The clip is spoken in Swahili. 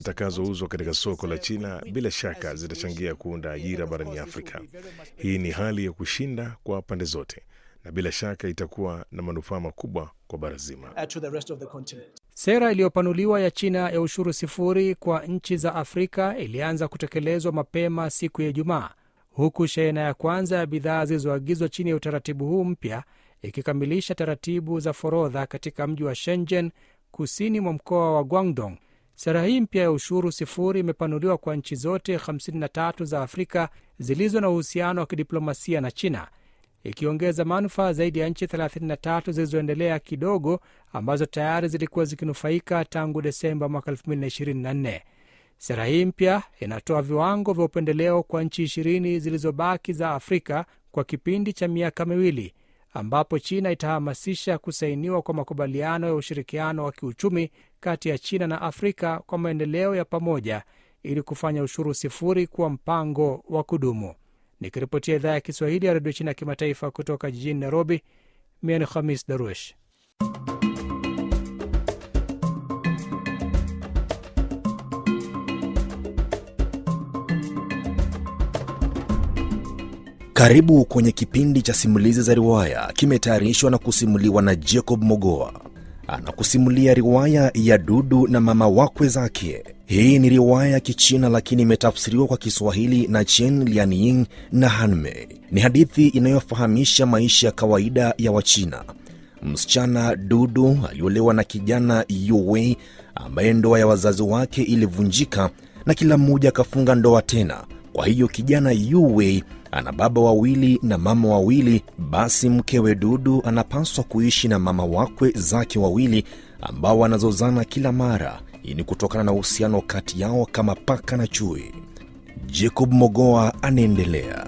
zitakazouzwa katika soko la China bila shaka zitachangia kuunda ajira barani Afrika. Hii ni hali ya kushinda kwa pande zote na bila shaka itakuwa na manufaa makubwa kwa bara zima. Sera iliyopanuliwa ya China ya ushuru sifuri kwa nchi za Afrika ilianza kutekelezwa mapema siku ya Ijumaa, huku shehena ya kwanza ya bidhaa zilizoagizwa chini ya utaratibu huu mpya ikikamilisha taratibu za forodha katika mji wa Shenzhen, kusini mwa mkoa wa Guangdong. Sera hii mpya ya ushuru sifuri imepanuliwa kwa nchi zote 53 za Afrika zilizo na uhusiano wa kidiplomasia na China, ikiongeza manufaa zaidi ya nchi 33 zilizoendelea kidogo ambazo tayari zilikuwa zikinufaika tangu Desemba mwaka 2024. Sera hii mpya inatoa viwango vya upendeleo kwa nchi ishirini zilizobaki za Afrika kwa kipindi cha miaka miwili, ambapo China itahamasisha kusainiwa kwa makubaliano ya ushirikiano wa kiuchumi kati ya China na Afrika kwa maendeleo ya pamoja ili kufanya ushuru sifuri kuwa mpango wa kudumu. Nikiripotia idhaa ya Kiswahili ya redio China ya kimataifa kutoka jijini Nairobi, mimi ni Khamis Daruesh. Karibu kwenye kipindi cha simulizi za riwaya, kimetayarishwa na kusimuliwa na Jacob Mogoa. Anakusimulia riwaya ya Dudu na mama wakwe zake. Hii ni riwaya ya Kichina lakini imetafsiriwa kwa Kiswahili na Chen Lianying na Hanmei. Ni hadithi inayofahamisha maisha ya kawaida ya Wachina. Msichana Dudu aliolewa na kijana Yuwei ambaye ndoa ya wazazi wake ilivunjika na kila mmoja akafunga ndoa tena. Kwa hiyo kijana Yuwei ana baba wawili na mama wawili. Basi mkewe Dudu anapaswa kuishi na mama wakwe zake wawili ambao wanazozana kila mara. Hii ni kutokana na uhusiano kati yao kama paka na chui. Jacob Mogoa anaendelea.